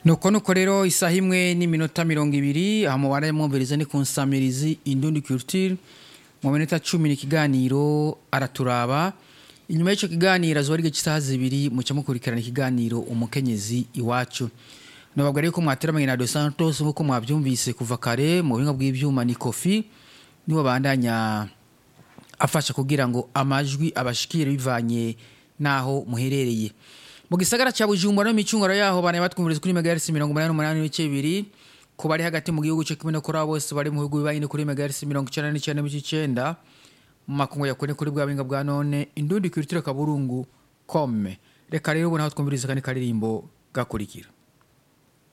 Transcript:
nuko nuko rero isaha imwe n'iminota mirongo ibiri aha mubare mwumviriza ni ku nsamirizi indundi culture mu minota cumi n'ikiganiro araturaba inyuma y'icyo kiganiro azuba ari cy'isaha zibiri muca mukurikirana ikiganiro umukenyezi iwacu nababwa rero ko mwateramanye na dos santos nk'uko mwabyumvise kuva kare mu buhinga bw'ibyuma ni kofi nibo bandanya afasha kugira ngo amajwi abashikire bivanye n'aho muherereye mu gisagara cya bujumbura n'imicunguro yaho bane batwumviriza kuri megahertz mirongo umunani n'umunani n'ibice bibiri ku bari hagati mu gihugu cyo kimwe no kuri abo bose bari mu bihugu bibaye kuri megahertz mirongo icyenda n'icyenda n'ibice icyenda mu makungu ya kure kuri bwa binga bwa none indundi kulitire kaburungu kome reka rero ubu naho twumviriza kandi karirimbo gakurikira